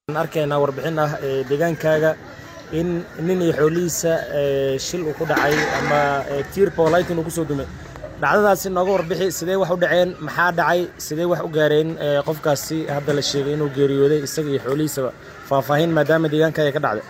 arkaynaa warbixin ah ee deegaankaaga in nin iyo xoolihiisa shil uu ku dhacay ama tiir poolightin uu kusoo dumay dhacdadaasi nooga warbixi sidee wax u dhaceen maxaa dhacay sidee wax u gaareen qofkaasi hadda la sheegay inuu geeriyooday isaga iyo xoolihiisaba faahfaahin maadaama deegaankaaga ka dhacday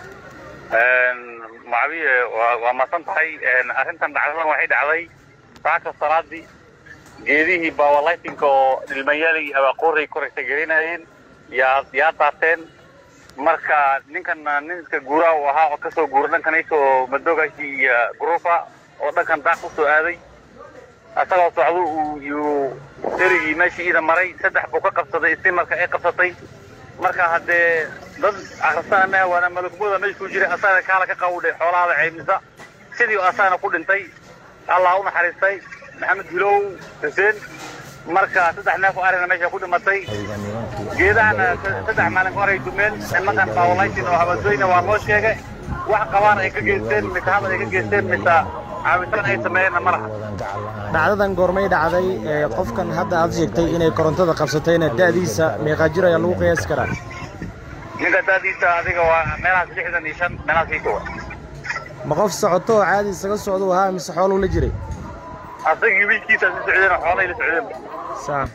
macabiye waa masan tahay arrintan dhacdadan waxay dhacday saaka salaadii geedihii bawalightinka oo dhilmayaalay abaaqoorey koraysa gelinayeen yaa yaa daateen marka ninkan ninka guuraha uu ahaa oo kasoo guura dhankanaysa oo madoogashi iyo gruufa oo dhankan daaq usoo aaday asagoo socdo uu yuu derigii meeshii iida maray saddex buu ka qabsaday isi marka ay qabsatay marka haddee dad akhrisaana waana malagmooda meesha ku jiray asagana kaala ka qawdhay xoolahaada ceymisa sidii asagana ku dhintay allah u naxariistay maxamed hilow xuseen marka saddex neef oo arina meesha ku dhimatay geedahana saddex maalin ka horay dumeen nimankan bawalightin oo habadweyne waa loo sheegay wax qabaan ay ka geysteen mise hadal ay ka geysteen mise caawitaan ay sameeyeenna ma laha dhacdadan goormay dhacday qofkan hadda aad sheegtay inay korontada qabsatayna da'diisa meeqaa jir ayaa lagu qiyaasi karaa ninka da'diisa adiga waa meelahaas lixdan iyo shan meelahaas ii kowa ma qof socoto oo caadi isaga socduu ahaa mise xooluu la jiray asagii wiilkiisa si socdeen oo xoolay la socdeen saa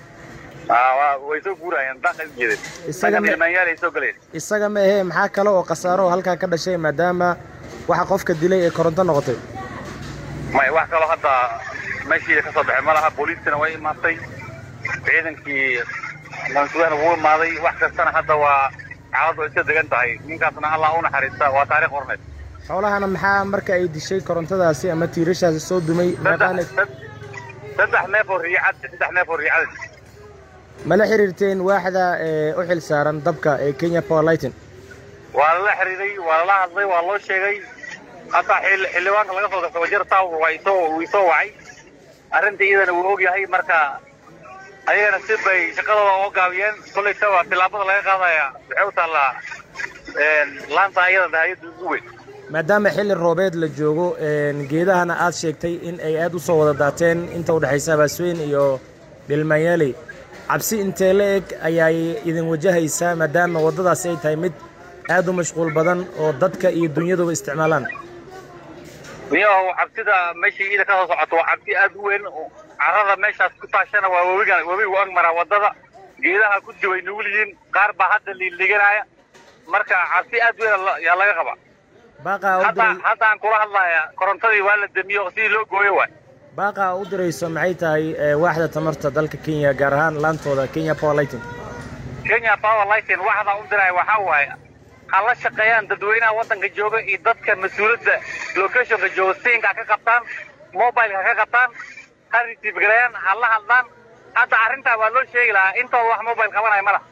way soo guurayeen daaqay u jeedeen Isaga ma- ilmaanyaal ay soo galeen isaga ma ahee maxaa kale oo khasaaro oo halkaa ka dhashay maadaama waxa qofka dilay ee koronto noqotay may wax kaloo hadda meeshii ka soo baxay ma laha booliiskana way imaatay ciidankii mansuudana wuu imaaday wax kastana hadda waa xaaladdu ay iska degan tahay ninkaasna allah u naxariista waa taariikh horneed xoolahana maxaa marka ay dishay korontadaasi ama tiirashaasi soo dumay meeqaana saddex saddex neef oo riicad saddex neef oo riicad ma la xiriirteen waaxda ee u xil saaran dabka ee kenya powerlighting waa lala xiriiray waa lala hadlay waa loo sheegay hataa xil xildhibaanka laga soo garta wajar town waa isoo wuu isoo wacay arrinta iyadana wuu og yahay marka ayagana si bay shaqadooda uga gaabiyeen kollay taba tillaabada laga qaadaya waxay u taallaa laanta ayada hayadda ugu weyn maadaama xilli roobeed la joogo een, geedahana aad sheegtay in ay aad u soo wada daateen inta u dhexaysa abaasweyn iyo dhilmaanyaaley cabsi intee la eg ayay idin wajahaysaa maadaama waddadaasi ay tahay mid aad u mashquul badan oo dadka iyo dunyaduba isticmaalaan niyahow cabsida meeshii iida ka soo socoto waa cabsi aad u weyn carrada meeshaas ku taashana waa webiga webigu ag maraa waddada geedaha ku jibay nugul yihiin qaar baa hadda liiliganaya marka cabsi aad u weyn yaa laga qabaa baaqaa u hadda diray hadda aan kula hadlaya korontadii waa la demiyo sidii loo gooyo waay baaqaa u dirayso maxay tahay ee, waaxda tamarta dalka kenya gaar ahaan laantooda kenya powerlighting kenya power lighting waxda u diray waxaa waaye ha la shaqeeyaan dadweynaha waddanka jooga iyo dadka mas-uuliyadda locationka jooga siinka ka qabtaan mobileka ka qabtaan ha retiif gareeyaan ha la hadlaan hadda arrintaa waa loo sheegi lahaa intooda wax mobile qabanaya ma laha